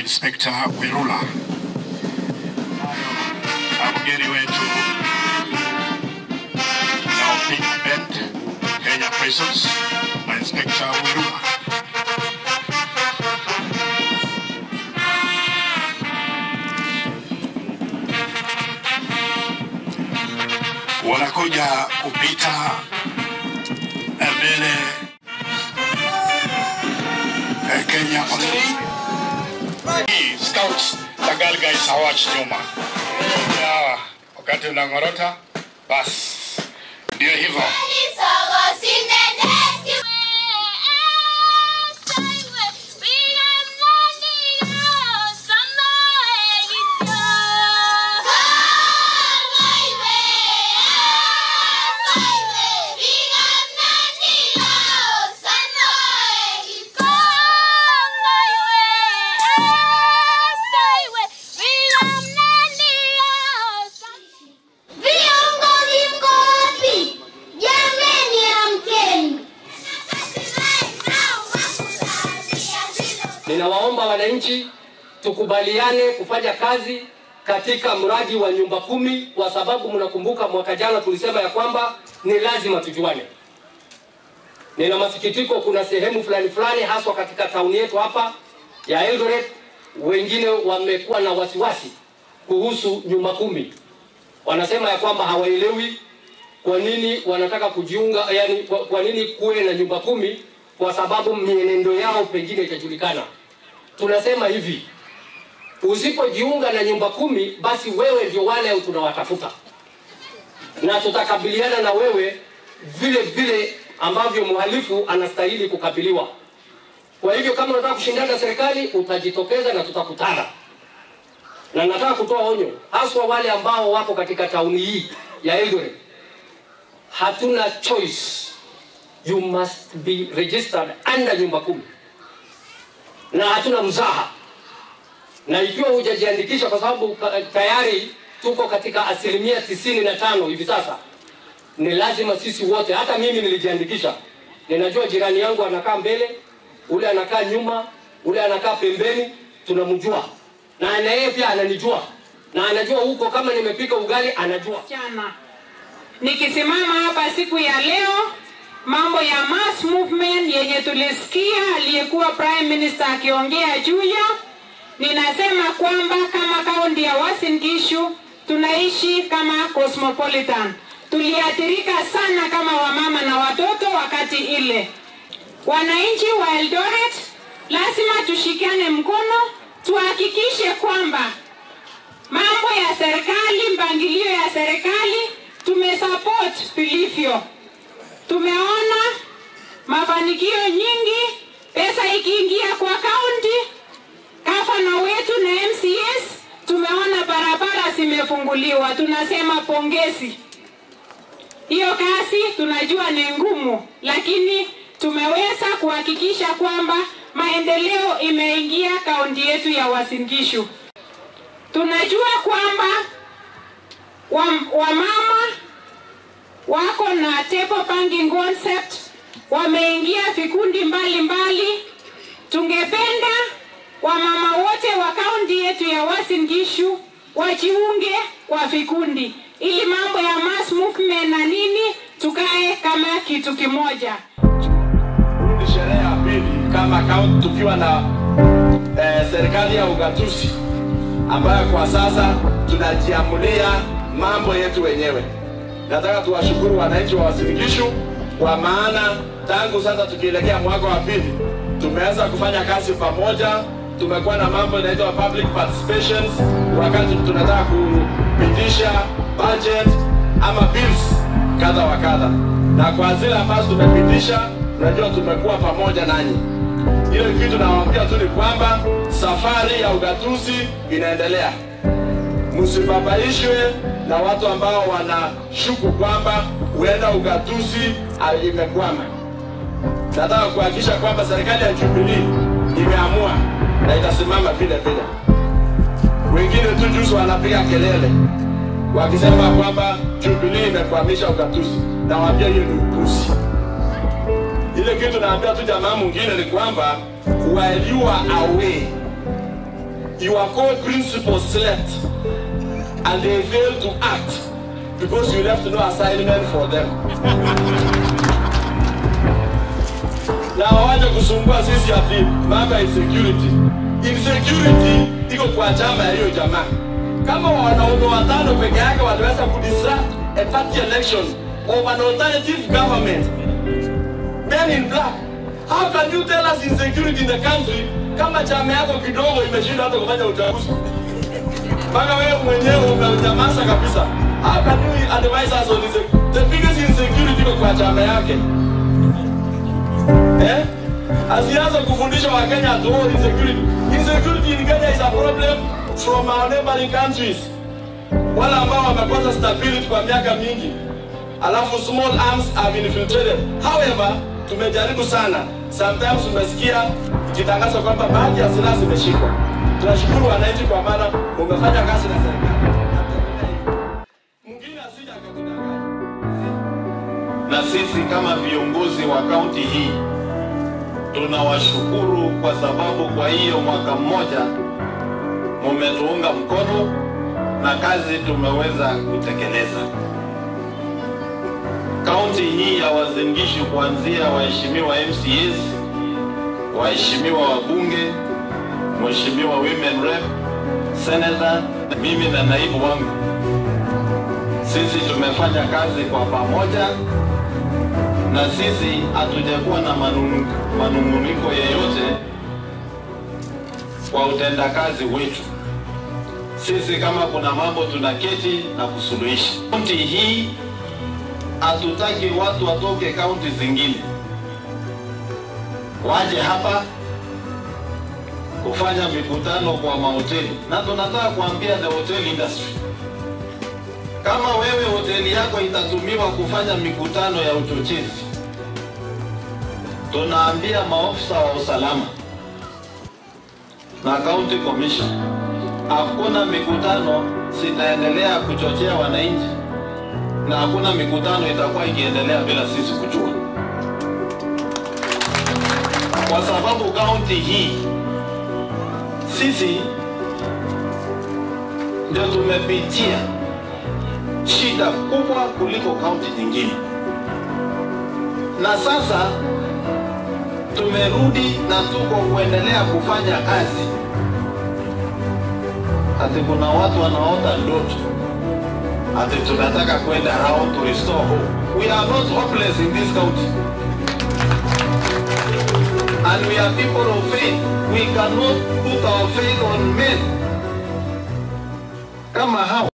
Inspekta Werula na mgeni wetu na Pink Band Kenya Prisons na Inspekta Werula. wanakuja kupita mbele eh, Kenya Police. Hii Scouts na Girl Guides hawachi nyuma. Hawa, Wakati unang'orota basi ndio hivyo. Viongozi mko wapi? Jameni, amkeni! Ninawaomba wananchi tukubaliane kufanya kazi katika mradi wa nyumba kumi, kwa sababu mnakumbuka mwaka jana tulisema ya kwamba ni lazima tujuane. Nina masikitiko, kuna sehemu fulani fulani, haswa katika tauni yetu hapa ya Eldoret, wengine wamekuwa na wasiwasi kuhusu nyumba kumi. Wanasema ya kwamba hawaelewi kwa nini wanataka kujiunga, yani kwa, kwa nini kuwe na nyumba kumi, kwa sababu mienendo yao pengine itajulikana. Tunasema hivi, usipojiunga na nyumba kumi, basi wewe ndio wale tunawatafuta, na tutakabiliana na wewe vile vile ambavyo mhalifu anastahili kukabiliwa. Kwa hivyo kama unataka kushindana na serikali, utajitokeza na tutakutana. Na nataka kutoa onyo haswa wale ambao wako katika tauni hii ya Eldoret, hatuna choice, you must be registered under nyumba kumi, na hatuna mzaha. Na ikiwa hujajiandikisha, kwa sababu ka- tayari tuko katika asilimia tisini na tano hivi sasa, ni lazima sisi wote, hata mimi nilijiandikisha. Ninajua jirani yangu anakaa mbele, ule anakaa nyuma, ule anakaa pembeni, tunamjua na na yeye pia ananijua na anajua huko kama nimepika ugali anajua. Jana nikisimama hapa siku ya leo, mambo ya mass movement yenye tulisikia aliyekuwa prime minister akiongea juu ya, ninasema kwamba kama kaunti ya Uasin Gishu tunaishi kama cosmopolitan. Tuliathirika sana kama wamama na watoto wakati ile. Wananchi wa Eldoret lazima tushikane mkono, tuhakikishe kwamba mambo ya serikali, mpangilio ya serikali tumesupport vilivyo. Tumeona mafanikio nyingi, pesa ikiingia kwa kaunti, gavana wetu na MCS, tumeona barabara zimefunguliwa. Tunasema pongezi. Hiyo kazi tunajua ni ngumu, lakini tumeweza kuhakikisha kwamba maendeleo imeingia kaunti yetu ya Uasin Gishu. Tunajua kwamba wam- wamama wako na table banking concept, wameingia vikundi mbalimbali. Tungependa wamama wote wa kaunti yetu ya Uasin Gishu wajiunge kwa vikundi, ili mambo ya mass movement na nini tukae kama kitu kimoja. Ni sherehe ya pili kama kaunti tukiwa na eh, serikali ya ugatuzi ambayo kwa sasa tunajiamulia mambo yetu wenyewe. Nataka tuwashukuru wananchi wa Uasin Gishu kwa maana tangu sasa tukielekea mwaka wa pili tumeweza kufanya kazi pamoja. Tumekuwa na mambo inaitwa public participations, wakati tunataka kupitisha budget ama bills kadha wa kadha, na kwa zile ambazo tumepitisha, unajua tumekuwa pamoja nanyi. Ile kitu nawaambia tu ni kwamba safari ya ugatuzi inaendelea. Msibabaishwe na watu ambao wanashuku kwamba huenda ugatuzi ah, imekwama. Nataka kuhakikisha kwamba serikali ya Jubilee imeamua na itasimama vile vile. Wengine tu juzi wanapiga kelele wakisema kwamba Jubilee imekwamisha ugatuzi. Nawaambia hiyo ni upuzi. Ile kitu naambia tu jamaa mwingine ni kwamba while you are away your core principles slept and they failed to act because you left no assignment for them. na waje kusumbua sisi ati mambo ya insecurity. Insecurity iko kwa chama ya hiyo jamaa. Kama wanaume watano peke yake wanaweza kudisrupt a party election of an alternative government, men in black, how can you tell us insecurity in the country kama chama yako kidogo imeshindwa hata kufanya uchaguzi? mpaka wewe mwenyewe umenyamaza kabisa. How can you advise us on this? The biggest insecurity iko kwa chama yake eh? Asianze kufundisha Wakenya ati oh, insecurity. Insecurity in Kenya is a problem from our neighboring countries, wale ambao wamekosa stability kwa miaka mingi, alafu small arms have infiltrated. However, tumejaribu sana, sometimes tumesikia ikitangaza kwamba baadhi ya silaha zimeshikwa. Tunashukuru wananchi kwa maana umefanya kazi na serikali. Mwingine asije akatudanganya. na sisi kama viongozi wa kaunti hii tunawashukuru kwa sababu kwa hiyo mwaka mmoja mumetuunga mkono na kazi tumeweza kutekeleza. Kaunti hii ya Uasin Gishu kuanzia waheshimiwa MCAs, waheshimiwa wabunge, mheshimiwa women rep, senator, mimi na naibu wangu, sisi tumefanya kazi kwa pamoja na sisi hatujakuwa na manunu- manung'uniko yeyote kwa utendakazi wetu. Sisi kama kuna mambo tunaketi na kusuluhisha. Kaunti hii hatutaki watu watoke kaunti zingine waje hapa kufanya mikutano kwa mahoteli, na tunataka kuambia the hotel industry kama wewe hoteli yako itatumiwa kufanya mikutano ya uchochezi, tunaambia maofisa wa usalama na county commission, hakuna mikutano zitaendelea kuchochea wananchi, na hakuna mikutano itakuwa ikiendelea bila sisi kujua, kwa sababu kaunti hii sisi ndio tumepitia shida kubwa kuliko kaunti nyingine, na sasa tumerudi na tuko kuendelea kufanya kazi. Ati kuna watu wanaota ndoto ati tunataka kwenda round to restore hope. We are not hopeless in this county. And we are people of faith. We cannot put our faith on men kama hao.